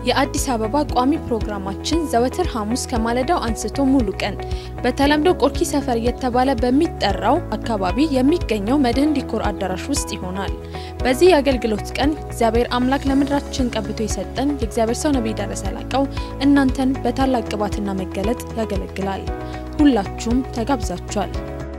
የአዲስ አበባ ቋሚ ፕሮግራማችን ዘወትር ሐሙስ ከማለዳው አንስቶ ሙሉ ቀን በተለምዶ ቆርኪ ሰፈር እየተባለ በሚጠራው አካባቢ የሚገኘው መድህን ዲኮር አዳራሽ ውስጥ ይሆናል። በዚህ የአገልግሎት ቀን እግዚአብሔር አምላክ ለምድራችን ቀብቶ የሰጠን የእግዚአብሔር ሰው ነቢይ ደረሰ ላቀው እናንተን በታላቅ ቅባትና መገለጥ ያገለግላል። ሁላችሁም ተጋብዛችኋል።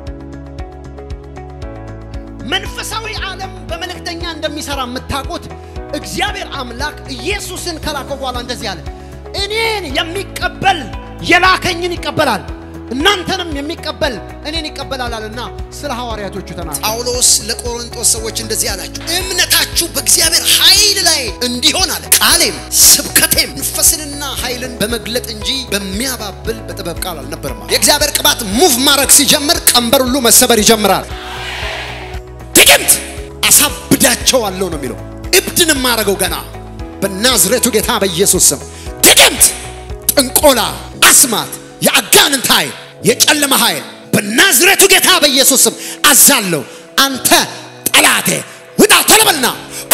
መንፈሳዊ ዓለም በመልእክተኛ እንደሚሰራ የምታውቁት እግዚአብሔር አምላክ ኢየሱስን ከላከው በኋላ እንደዚህ አለ፣ እኔን የሚቀበል የላከኝን ይቀበላል፣ እናንተንም የሚቀበል እኔን ይቀበላል አለና ስለ ሐዋርያቶቹ ተናገረ። ጳውሎስ ለቆሮንቶስ ሰዎች እንደዚህ አላቸው፣ እምነታችሁ በእግዚአብሔር ኃይል ላይ እንዲሆን አለ። ቃሌም ስብከቴም መንፈስንና ኃይልን በመግለጥ እንጂ በሚያባብል በጥበብ ቃል አልነበርም። የእግዚአብሔር ቅባት ሙቭ ማድረግ ሲጀምር ቀንበር ሁሉ መሰበር ይጀምራል። ጥቅምት አሳብዳቸዋለሁ ነው የሚለው። እብድን ማረገው ገና በናዝሬቱ ጌታ በኢየሱስ ስም። ጥቅምት ጥንቆላ፣ አስማት፣ የአጋንንት ኃይል፣ የጨለማ ኃይል በናዝሬቱ ጌታ በኢየሱስ ስም አዛለሁ። አንተ ጠላቴ ውጣ ቶሎ በልና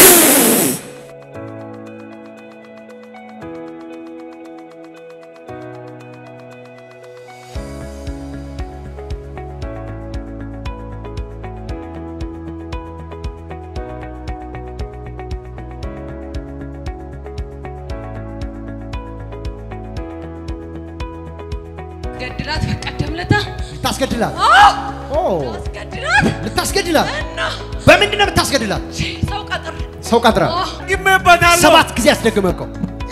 ገድላት በቀደም ለታ ልታስገድላት ኦ አስገድላት ልታስገድላት እና በምንድን ነው የምታስገድላት? ሰው ቀጥር ሰው ቀጥረ ግሜበታለሁ ሰባት ጊዜ አስደግመከው።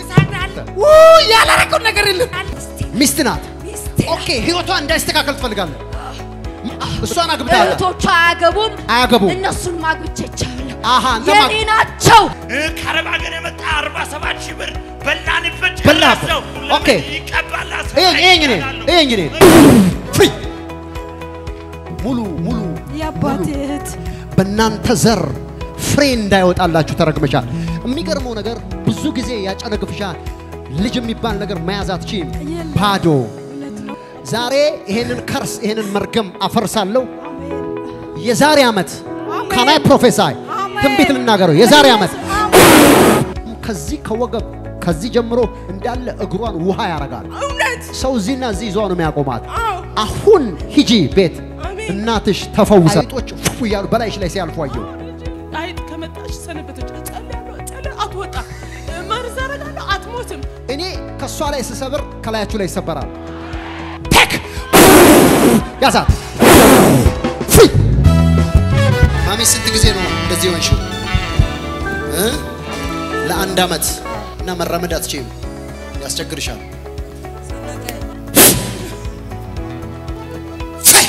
ያላረገው ነገር የለም ሚስት ናት። ኦኬ ህይወቷ እንዳይስተካከል ትፈልጋለህ። እሷን አግብታለህ። እህቶቿ አያገቡም አያገቡም። እነሱን ማግብቼቻለሁ አሃ አንተ ማ- የኔ ናቸው ከአረብ ሀገር የመጣ 47 ሺህ ብር በላንበት በላበት። ጨረሰው። ኦኬ። ይቀባል ይሄኝ ይሄኝ እኔን ይሄኝ እኔን ፍሪ ሙሉ ሙሉ የአባት እህት በእናንተ ዘር ፍሬ እንዳይወጣላችሁ ተረግመሻል። የሚገርመው ነገር ብዙ ጊዜ ያጨነግፍሻል። ልጅ የሚባል ነገር መያዝ አትችይም። ባዶ ዛሬ ይሄንን ከርስ ይሄንን መርገም አፈርሳለሁ። የዛሬ ዓመት ካናይ ፕሮፌሳይ ትንቢት ልናገረው። የዛሬ ዓመት ከዚህ ከወገብ ከዚህ ጀምሮ እንዳለ እግሯን ውሃ ያረጋል። ሰው እዚህና እዚህ ይዟ ነው የሚያቆማት። አሁን ሂጂ ቤት እናትሽ ተፈውሳ አይጦች ፉ እያሉ በላይሽ ላይ ሲያልፉ አየሁ። አይጥ ከመጣች ሰነበተች። እጸልያለሁ፣ እጸልያለሁ፣ አትወጣም። መርዝ አደርጋለሁ፣ አትሞትም። እኔ ከእሷ ላይ ስሰብር ከላያችሁ ላይ ይሰበራል። ቴክ ያዛት ፍሪ ማሚ ስንት ጊዜ ነው እንደዚህ ሆንሽው? እ? ለአንድ ዓመት እና መራመድ አትችይም፣ ያስቸግርሻል። ፍሪ!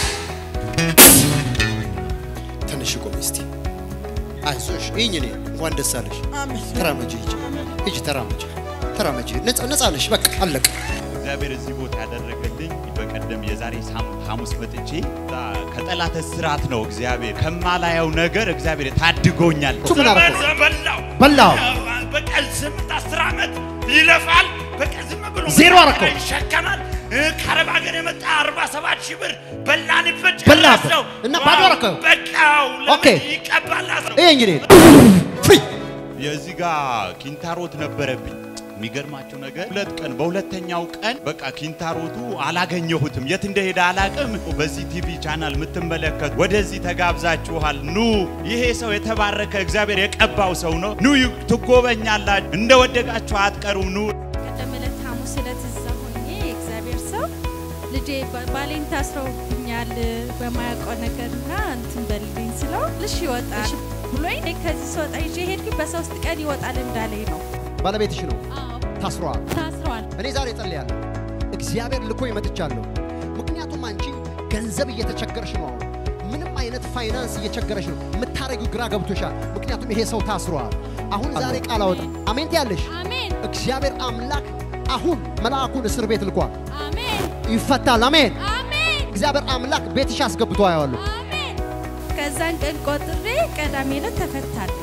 ትንሽ ቆይ እስቲ። አይዞሽ ይህኝ እኔ እንኳን ደስ አለሽ። ተራመጂ፣ ሂጂ፣ ሂጂ፣ ተራመጂ፣ ተራመጂ። ነፃ ነፃ ነሽ። በቃ አለቀ። እግዚአብሔር እዚህ ቦታ ያደረገልኝ በቀደም የዛሬ ሳምንት ሐሙስ መጥቼ እዛ ከጠላት እስራት ነው እግዚአብሔር ከማላየው ነገር እግዚአብሔር ታድጎኛል። እሱ ምን አደረገው? ዘመን በላው በላው። በቀን ስምንት አስር ዓመት ይለፋል። በቀን ዝም ብሎ ዜሮ አደረገው። ይሸከማል። እ፣ ከአረብ ሀገር የመጣ 47 ሺህ ብር በላንበት በላበት ጨረሰው። እና ባዶ አደረገው። በቃው ኦኬ። ለምን ይቀባል አስረው። ይሄ እንግዲህ ፍሪ የዚህ ጋር ኪንታሮት ነበረብኝ። የሚገርማችሁ ነገር ሁለት ቀን በሁለተኛው ቀን በቃ ኪንታሮቱ አላገኘሁትም፣ የት እንደሄደ አላቅም። በዚህ ቲቪ ቻናል የምትመለከቱ ወደዚህ ተጋብዛችኋል። ኑ፣ ይሄ ሰው የተባረከ እግዚአብሔር የቀባው ሰው ነው። ኑ ትጎበኛላችሁ፣ እንደወደቃችሁ አትቀሩም። ኑ ቀደም ዕለት ሐሙስ ዕለት እዛ ሆኜ የእግዚአብሔር ሰው ልጄ ባ- ባሌን ታስረውብኛል በማያውቀው ነገርና እንትን በልልኝ ስለው ልሽ ይወጣል ብሎኝ እኔ ከዚህ ስወጣ ይዤ ሄድኩኝ። በሶስት ቀን ይወጣል እንዳለኝ ነው። ባለቤትሽ ነው አዎ ታስሯል። ታስረዋል። እኔ ዛሬ ጸልያለሁ፣ እግዚአብሔር ልኮ ይመጥቻለሁ። ምክንያቱም አንቺ ገንዘብ እየተቸገረሽ ነው። አሁን ምንም አይነት ፋይናንስ እየቸገረሽ ነው። የምታረጊው ግራ ገብቶሻል። ምክንያቱም ይሄ ሰው ታስሯል። አሁን ዛሬ ቃል አወጣ። አሜን ትያለሽ። አሜን እግዚአብሔር አምላክ አሁን መልአኩን እስር ቤት ልኳል። አሜን ይፈታል። አሜን። አሜን እግዚአብሔር አምላክ ቤትሽ አስገብቶ አየዋለሁ። አሜን። ከዛን ቀን ቆጥሬ ቀዳሜ ዕለት ተፈታለሁ።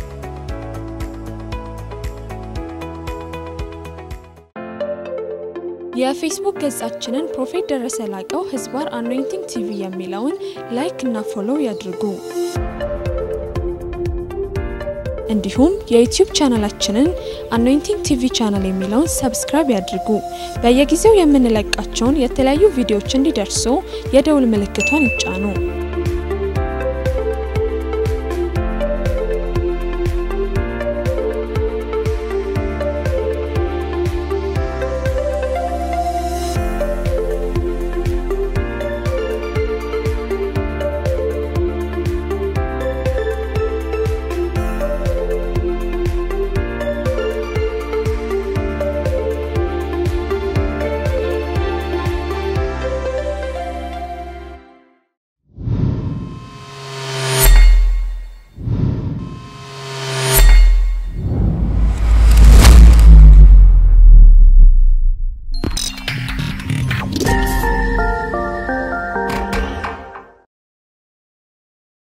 የፌስቡክ ገጻችንን ፕሮፌት ደረሰ ላቀው ህዝባር አኖይንቲንግ ቲቪ የሚለውን ላይክ እና ፎሎው ያድርጉ። እንዲሁም የዩቲዩብ ቻናላችንን አኖይንቲንግ ቲቪ ቻናል የሚለውን ሰብስክራይብ ያድርጉ። በየጊዜው የምንለቃቸውን የተለያዩ ቪዲዮዎች እንዲደርሱ የደውል ምልክቷን ይጫኑ።